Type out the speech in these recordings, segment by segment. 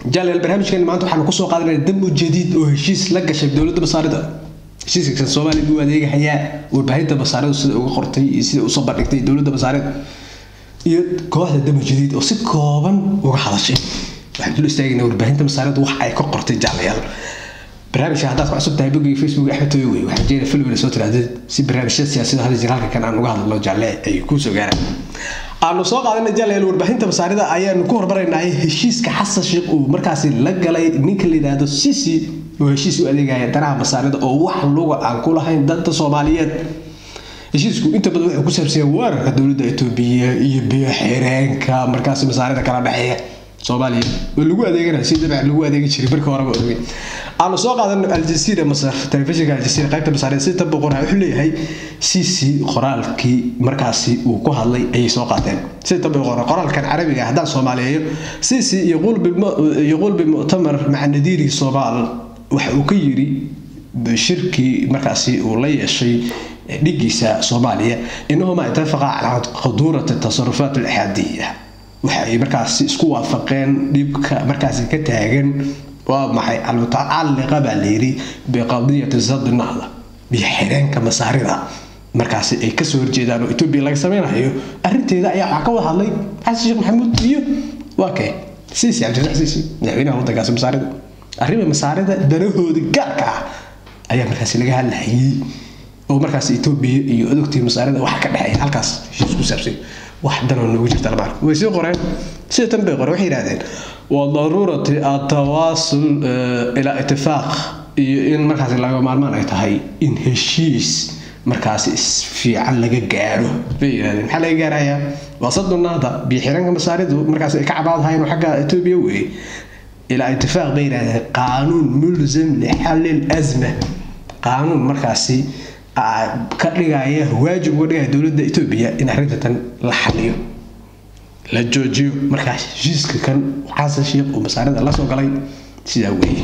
jaaleel barnaamijkeena maanta waxaanu kusoo qaadanaya damu jadiid oo heshiis la gashay dowladda masaarida heshiiska soomaaliya buu adeegahayaa warbaahinta masaarida sida uga qortay iyo sida usoo bandhigtay dowladda masaarida iyo kooxda damu jadiid oo si kooban uga hadashay waxaan dul istaagayna warbaahinta masaarida wax ay ka qortay jaalayaal barnaamijka haddaad ku cusub tahay boggiga facebook axmed tooyo wey waxaan jeeda filmina soo tiraadid si barnaamijyada siyaasada hadda jira halka kan aan uga hadlo jaalle ay kuu soo gaaraan aanu soo qaadana jaaleel warbaahinta masaarida ayaanu ku hormaraynay heshiiska xasan sheekh uu markaasi la galay ninka la yidhaahdo sisi oo heshiis u adeegaya danaha masaarida oo wax luga aan ku lahayn danta soomaaliyeed heshiisku inta badan wuxuu ku saabsanya weerarka dowladda etoobiya iyo biyo xireenka markaasi masaarida kala dhexeeya soomaaliya oo lagu adeeganaya si dabcan lagu adeegi jiray marka horeba ogey aanu soo qaadano aljasiira masar telefishinka aljasiira qaybta masaarida si tan boqor wuxuu leeyahay sisi qoraalkii markaasi uu ku hadlay ayay soo qaateen si tan boqor qoraalkan carabiga haddaan soomaaliyeeyo sisi yaquul bimuctamar maca nadiiri soomaal waxa uu ka yiri shirkii markaasi uu la yeeshay dhigiisa soomaaliya inahuma itafaqa calaa khaduurati tasarufaat alixaadiya waxa ay markaasi isku waafaqeen dhibka markaasi ka taagan waa maxay almutacalliqa baa layidhi biqadiyati sadi nahda biyo xireenka masaarida markaasi ay kasoo horjeedaan oo etoobiya laga sameynayo arrinteeda ayaa waxaa ka wada hadlay xasan sheekh maxamuud iyo waa kee siisi cabdirax siisi madaxweynaha waddankaasi masaarida arrima masaarida danahooda gaarka ah ayaa markaasi laga hadlayay oo markaas etoobiya iyo odogtii masaarida waxa ka dhexeeya halkaas heshiis ku saabsan wax danoo noogu jirta lama arko way sii qoreen sida tan bay qoreen waxay yidhahdeen waa daruurati atawaasul ilaa itifaaq iyo in markaas laga maalmaan ay tahay in heshiis markaasi isfiican laga gaaro bay yidhahdeen maxaa laga gaarayaa waa sadunaada biyo xiranka masaaridu markaas ay ka cabaadahayeen xagga etoobiya weeye ilaa itifaaq bay yidhahdeen qaanuun mulzam lixalil azma qaanuun markaasi ka dhigaya waajib uga dhigaya dowladda etoobiya in arrinta tan la xaliyo la joojiyo markaas heshiiska kan xasan sheekh uu masaarida la soo galay sidaa weeye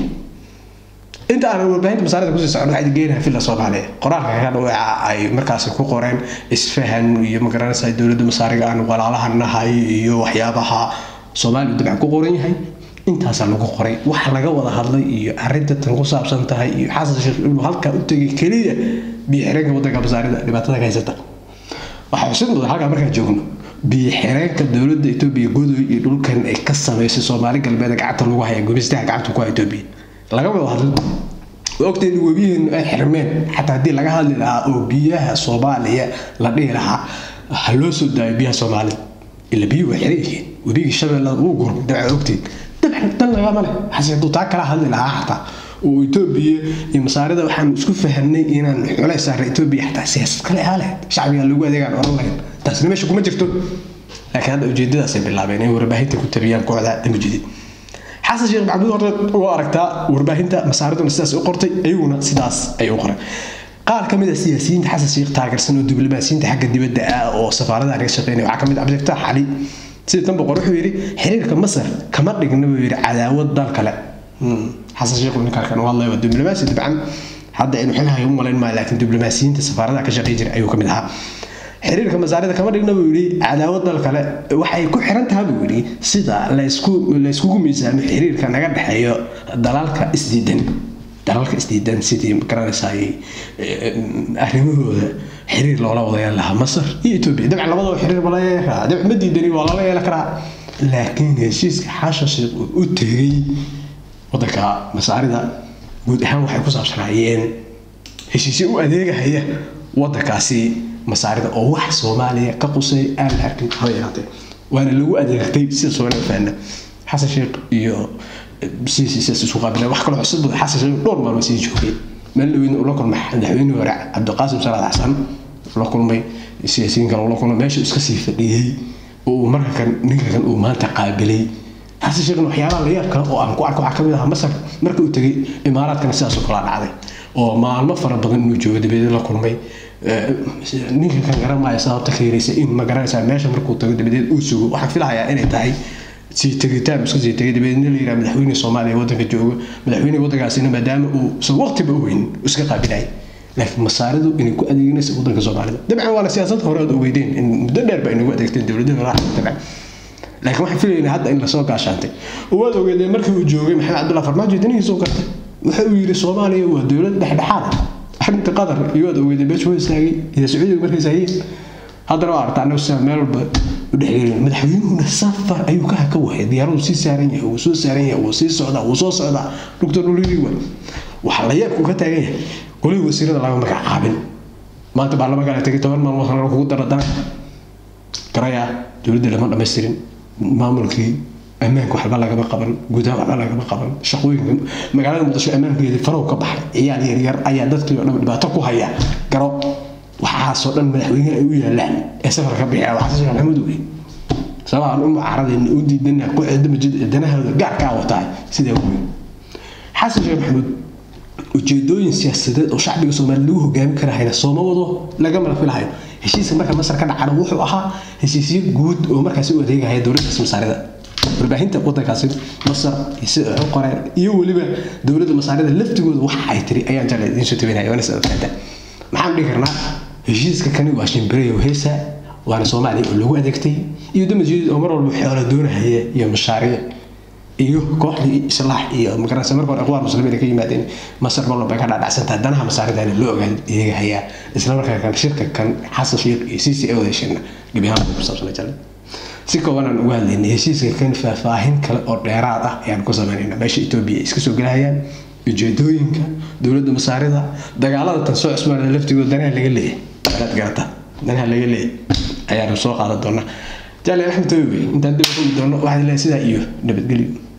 inta aanan warbaahinta masaarida kusii socon waxaa geenaha villa soomaaliya qoraalka kan waxa ay markaasi ku qoreen isfahan iyo magaranaysa dowladda masaariga aan walaalaha nahay iyo waxyaabaha soomaaliya dabcan ku qoran yahay intaasaa lagu qoray waxa laga wada hadlay iyo arrinta tan ku saabsan tahay iyo xasan sheekh inuu halkaa u tegay keliya biyo xireenka waddanka masaarida dhibaatada ka haysata waxaa xusid mudan halkaa markaan joogno biyo xireenka dowladda etoobiya godoy iyo dhulkan ay ka samaysay soomaali galbeed gacanta lagu haya gumaystaha gacanta ku haya etoobiya laga wada hadlin ogteen webiyeenu ay xirmeen xataa haddii laga hadli lahaa oo biyaha soomaaliya la dhihi lahaa ha loo soo daayo biyaha soomaalida ila biyuhu waa xiran yihiin webigii shabeellada wuu gurmay dabcan ogteen dabcan dan lagama leh xase hadduu taa kala hadli lahaa xataa oo etoobiya iyo masaarida waxaanu isku fahamnay inaan xulay saarna etoobiya xataa siyaasad kale ahaa lahayd shacbiga lagu adeegaan oran lahayn taasina meesha kuma jirto laakiin hadda ujeedadaasay bilaabeen inay warbaahinta ku tabiyaan kooxda damujidid xasan sheekh maxamuud horta waa aragtaa warbaahinta masaariduna sidaas u qortay ayaguna sidaas ay u qoreen qaar ka mid a siyaasiyiinta xasan sheekh taageersan oo diblomaasiyiinta xagga dibadda ah oo safaaradaha naga shaqeynaya waxaa ka mid cabdifatax cali sida tan boqor wuxuu yidhi xiriirka masar kama dhigna buu yidhi cadaawad dal kale xasan sheekh ninkaan u hadlaya waa diblomaasi dabcan hadda inuu xilhayo u malayn maayo laakiin diblomaasiyiinta safaaradaha ka shaqeyn jiray ayuu ka mid ahaa xiriirka masaarida kama dhigna buu yidhi cadaawad dal kale waxay ku xiran tahay buu yidhi sida laysku layskugu miisaamo xiriirka naga dhexeeyo dalalka isdiidan dalalka isdiidan sidii garanaysaay arrimahooda xiriir loola wada yeelan lahaa masar iyo etoobiya dabcan labadaba xiriir bala yeelan karaa dabcan ma diidani waa lala yeelan karaa laakiin heshiiska xasha sheekh uu u tegay waddanka masaarida guud ahaan waxay ku saabsanaayeen heshiisyo u adeegahaya waddankaasi masaarida oo wax soomaaliya ka qusay aan la arkin haba yaraatee waana lagu adeegtay sida soomaaliya faana xasan sheekh iyo siisi sidaas isu qaabileen wax kaloo cusub xasan sheekh dhowr maalmo sii joogay meel dhaweyna ula kulmay madaxweynihii hore cabdiqaasim salaad xasan la kulmay siyaasiyiin kale ula kulmay meesha iska sii fadhiyey oo uu marka kan ninka kan uu maanta qaabilay xasan sheekhna waxyaabaha la yaab kale oo aan ku arko waxaa kamid ahaa masar marka uu tegay imaaraadkana sidaas oo kala dhacday oo maalmo fara badan inuu joogo dabadeed la kulmay ninka kan garanmaayo sababta keenaysa in ma garanaysaa meesha markuu tago dabadeed uu sugo waxaan filahayaa inay tahay sii tegitaan iska sii tegay dabadeedna la yidhaha madaxweyne soomaaliya waddanka joogo madaxweyne waddankaasina maadaama uu san waqtiba u weyn iska qaabilayay laakiin masaaridu inay ku adeeganaysa waddanka soomaalida dabcan waana siyaasad hore aad ogeydeen in muddo dheer ba inagu adeegteen dowladda dabcan laakiin waxaan filaynaa hadda in lasoo gaashaantay waad ogeedeen markii uu joogay maxamed cabdullahi farmaajo danihiisuu gartay wuxuu yidhi soomaaliya waa dowlad dhexdhexaad ah arrinta qatar iyo waad ogeedeen meesha waa istaagay iyo sacuudiga markay istaageen haddana waa aragta annagu sidaa meel walba u dhexgelin madaxweynuhuna safar ayuu ka haka wahay diyaaradu sii saaran yahay wuu soo saaran yahay wuu sii socdaa wuu soo socdaa dhugta dhuliri wa waxaa la yaabku ka taagan yahay golihii wasiirada lama magacaabin maanta baarlamaanka la tegay toban maalmood hore kugu daradana garaya dowladda lama dhammaystirin maamulkii ammaanka waxba lagama qaban gudaha waxba lagama qaban shaqooyinka magaalada muqdisho ammaankeedii farow ka baxay ciyaal yaryar ayaa dadkii oo dhan dhibaato ku haya garo waxaasoo dhan madaxweynaha ay u yaalaan ee safarka ka bixiya waxaa sheekh maxamuud wey sababaan u mucaaradeen u diidana ku cidamajid danahooda gaarkaa watahay sidaa wey xasan sheekh maxamuud ujeedooyin siyaasadeed oo shacbiga soomaaliya lagu hogaami karahayna sooma wado lagamala filahayo heshiiska marka masar ka dhacana wuxuu ahaa heshiisyo guud oo markaasi u adeegahaya dowladdaas masaarida warbaahinta wadankaasi masar iyo sida ay u qoreen iyo weliba dowladda masaarida laftigooda waxa ay tiri ayaan jeclay idiin soo tabinaya waana sida fahantaa maxaan dhihi karnaa heshiiska kani waa shimbireyo heesa waana soomaaliya oo lagu adeegtay iyo damajeedid oo mar walba xoolo doonahaya iyo mashaariic iyo kooxdii islaax iyo magaranaysa marka hore aqwaar muslimiin ka yimaadeen masar mar walba ka dhaadhacsantaha danaha masaaridana loo ogaan eegahayaa isla markaa kan shirka kan xasan sheekh iyo c c a wada heshina gebi ahaan ku saabsanay jale si koobanaan uga hadlaynay heshiiska kan faahfaahin kale oo dheeraad ah ayaan ku samaynayna meesha etoobiya ay iska soo gelahayaan ujeedooyinka dowladda masaarida dagaalada tan soo cusmaanada laftigooda danaha laga leeyahay anaad garata danaha laga leeyahay ayaanu soo qaadan doonaa jaale axmed tobi intaan dib u doono waxaad leeyahay sidaa iyo nabadgelyo